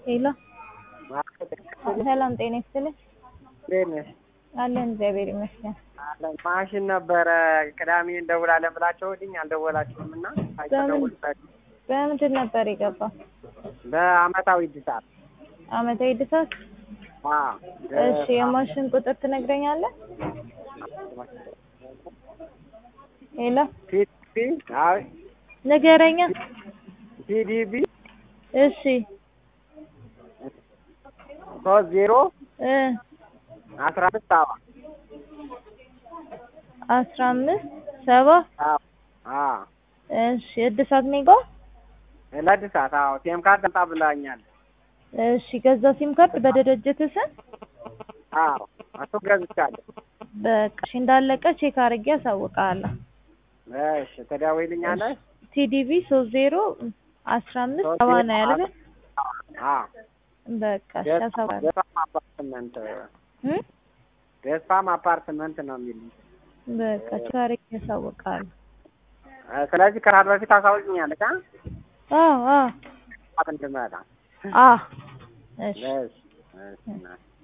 ሄሎ ሰላም ጤና ይስጥልኝ። እንዴት ነሽ? አለን እግዚአብሔር ይመስገን። አለን። ማሽን ነበረ ቅዳሜ እንደውላለን ብላችሁልኝ አልደወላችሁም እና አይተደውልላችሁ በምንድን ነበር የገባው? በአመታዊ እድሳት አመታዊ እድሳት? አዎ። እሺ የማሽን ቁጥር ትነግረኛለህ? ሄሎ ፒዲቢ አይ ንገረኛ። ፒዲቢ እሺ ሶስት ዜሮ እ አስራ አምስት ሰባ አስራ አምስት ሰባ አዎ አዎ እሺ እድሳት ሜጋ ለእድሳት አዎ ቴም ካርድ አምጣ ብላኛል። እሺ ገዛ ሲም ካርድ በድርጅት ስም አዎ እሱ ገዝቻለሁ። በቃ እሺ እንዳለቀ ቼክ አድርጌ አሳውቅሃለሁ። እሺ ትደውይልኛለሽ? ቲዲቪ ሶስት ዜሮ አስራ አምስት ሰባ ነው ያልከኝ? አዎ በቃ እሺ አሳውቅሃለሁ። ደስታም አፓርትመንት እ ደስታም አፓርትመንት ነው የሚል በቃ ቼክ አድርጌ አሳውቅሃለሁ። ስለዚህ ከራድ በፊት አሳውቂኛለሽ አ አዎ አዎ እንድመጣ አዎ እሺ እሺ እሺ